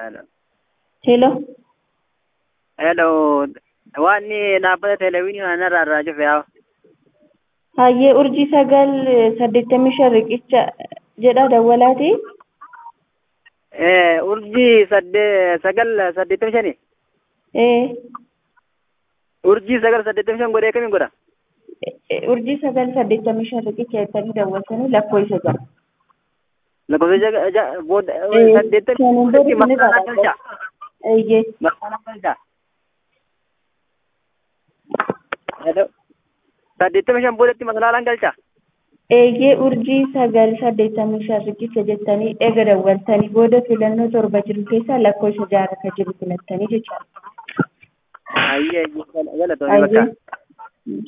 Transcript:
Hello. Hello. Hello. Waan inni dhaabbata televezyiinii kana irraa irraa cufe yaa. Hayyee urjii sagal saddeettamii shan riqicha jedha dawwalaati. Eh, urjii sadde sagal saddeettamii shani. Ee Urjii sagal saddeettamii shan godhee kamiin godha? urjii sagal saddeettamii shan riqicha jettanii daawwatanii lakkoofsa jira. Lakkoofsa jaga ja booda Eh, saddeettamii kan hin shan beekne maqaan irraa galcha. Eeyyee. Maqaan galcha. Hello. Saddeettamii shan boodatti masalaalaan galcha. Eeyyee urjii sagal saddeettamii shan riqicha jettanii eega daawwattanii booda filannoo torba jiru keessaa lakkoofsa ja'a akka jiru filattanii jechuudha. Ayyee galatoomii bakka. Hayyee